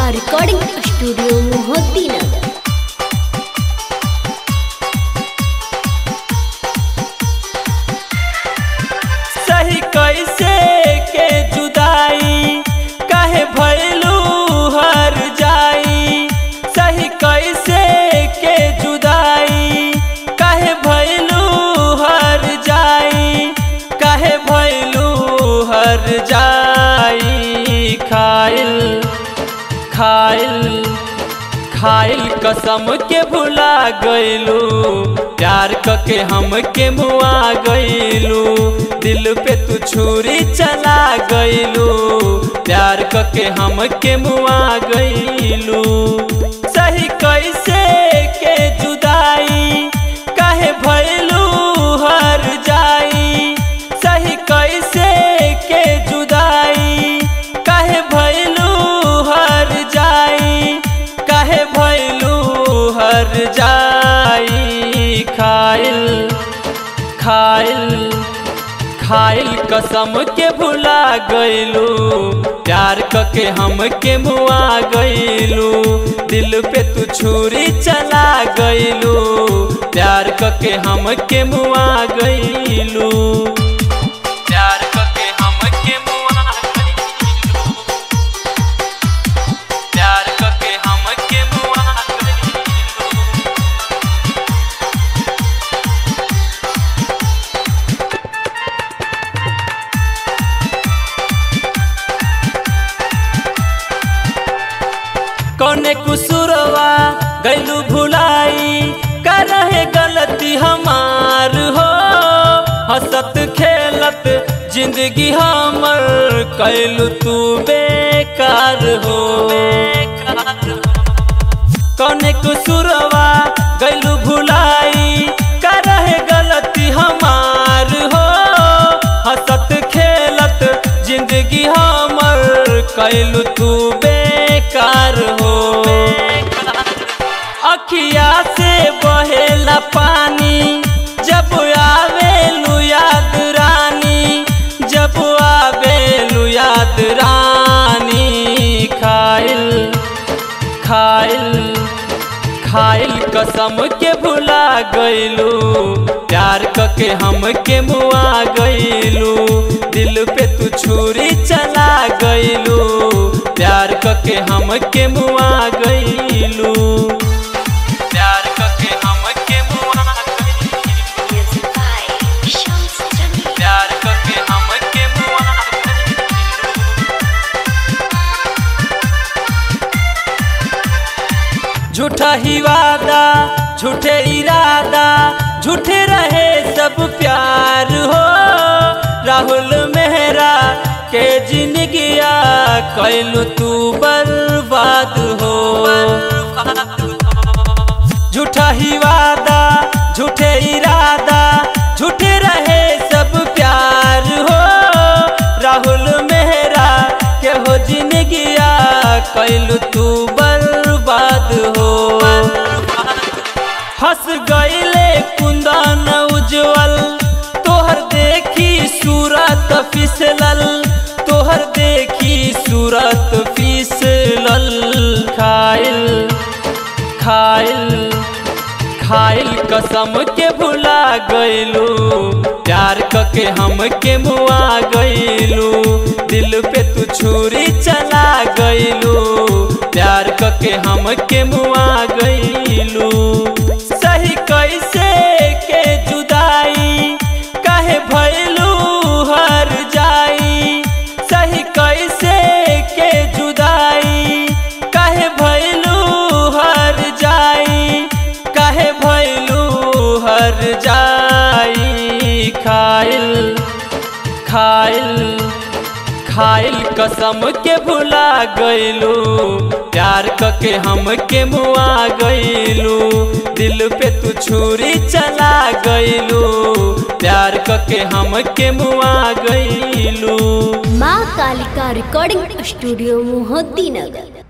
recording studio मोहद्दी नगर सही कैसे के जुदाई काहे भैलू हर जाई सही कैसे के जुदाई काहे भैलू हर जाई काहे भैलू हर जाई खाइल खाइल खाइल कसम के भुला गइलू प्यार कके हम के मुआ गइलू दिल पे तू छुरी चला गइलू प्यार कके हम के मुआ गइलू सही कैसे के जुदाई काहे भइलू हर जाई सही कैसे के जुदाई काहे भइलू हर जाई काहे भइलू हर जाई खाइल खाइल खाइल कसम के भुला गइलू प्यार कके हम के मुआ गइलू दिल पे तू छुरी चला गइलू प्यार कके हम के मुआ गइलू प्यार कके हम के मुआ गइलू प्यार कके हम के मुआ गइलू कौने कुसुरवा गैलू भुलाई कर रहे गलती हमार हो हंसत खेलत जिंदगी हमर कैलू तू बेकार हो कौने कुसुरवा गैलू भुलाई कर रहे गलती हमार हो हंसत खेलत जिंदगी हमर कैलू तू बेकार हो अखिया से बहेला पानी जब आवेलू याद रानी जब आवेलू याद रानी खाइल खाइल खाइल कसम के भुला गइलू प्यार कके हम के मुआ गइलू दिल पे तू छुरी चला गइलू प्यार कके हम के मुआ गइलू प्यार कके हम के मुआ गइलू प्यार कके हम के मुआ गइलू झूठा ही वादा झूठे इरादा झूठे रहे सब प्यार हो राहुल मेहरा के जिंदगिया कैलू तू बर्बाद हो झूठा ही वादा झूठे इरादा झूठे रहे सब प्यार हो राहुल मेहरा के हो जिंदगिया कैलू तू बर्बाद हो फंस गईले कुंदन उज्जवल तोहर देखी सूरत फिसलल तोहर देखी सूरत फिसलल खाइल खाइल खाइल कसम के भुला गइलू प्यार कके हम के मुआ गइलू दिल पे तू छुरी चला गइलू प्यार कके हम के मुआ गइलू सही कैसे के जुदाई काहे भइलू हर जाई सही कैसे के जुदाई काहे भइलू हर जाई काहे भइलू हर जाई खाइल खाइल खाइल कसम के भुला गइलू प्यार कके हम के मुआ गइलू दिल पे तू छुरी चला गइलू प्यार कके हम के मुआ गइलू माँ कालिका रिकॉर्डिंग स्टूडियो मोहद्दी नगर